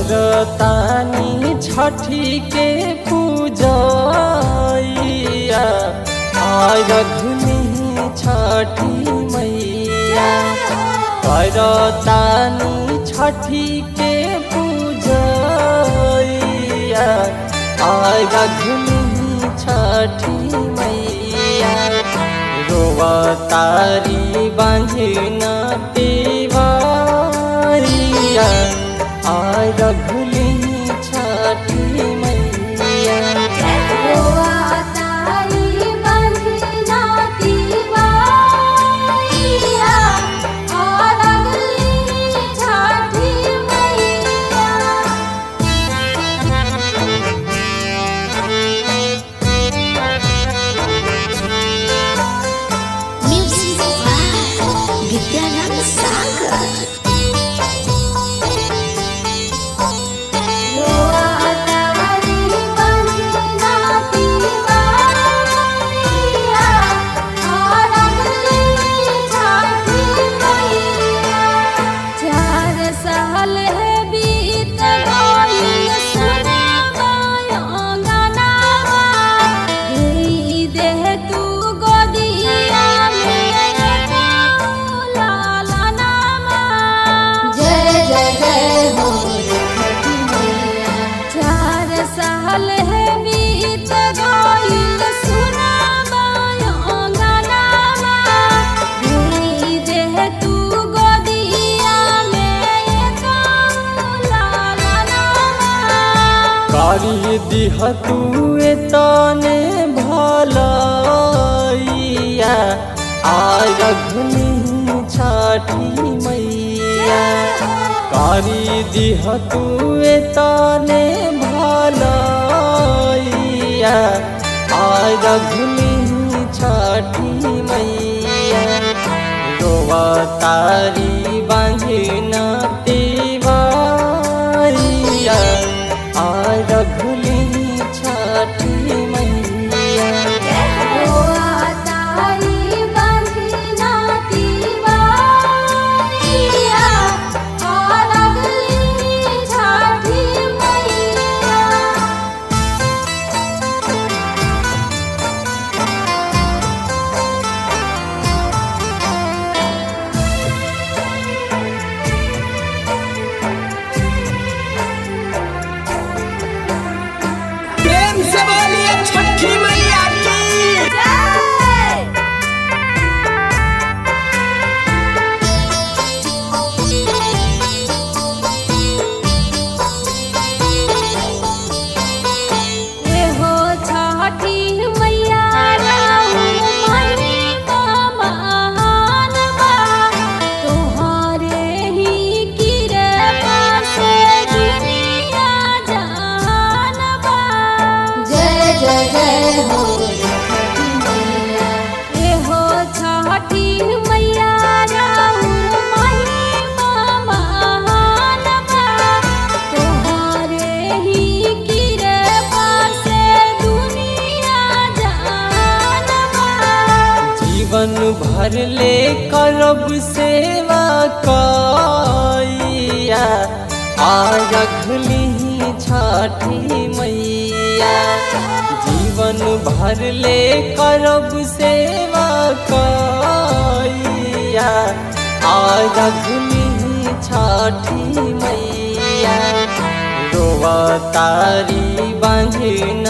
करतानी छठी के पूजैया आरघनी छठी मैया करतानी छठी के पूजैया आरघनी छठी मैया रोवतारी बांझना देवारिया आरघली छठी मैया तारी बंधना दीवारिया और अगली छठी मैया Music by Vidyanand Sagar. तारी बंधना दीवारिया और अगली छठी मैया चार साल है बीत गई सुना गानावा गई देह तू गोदिया में लाला नामा जय जय जय हो चार साल है बीत गई सुना गानावा गई देह तू गोदिया में लाला नामा कारी दिह तू तने भलैया आरघनी छठी मैया कारी दिह तू तने भलैया आरघनी छठी मैया रोवतारी बांझना देवारिया आरघली छठी मैया तारी बंधना दीवारिया और अगली छठी मैया प्रेम से बोलिए छठी मैया की हो छठी मैया महान बा तोहरे ही कृपा से दुनिया जान बा जय जय जय हो हो छठी मैया महान बा तोहरे ही कृपा से दुनिया जान बा जीवन भर ले करब सेवा कैया आरघली छठी मैया जीवन भर ले करब सेवा कैया आरघली छठी मैया रोवतारी बांझना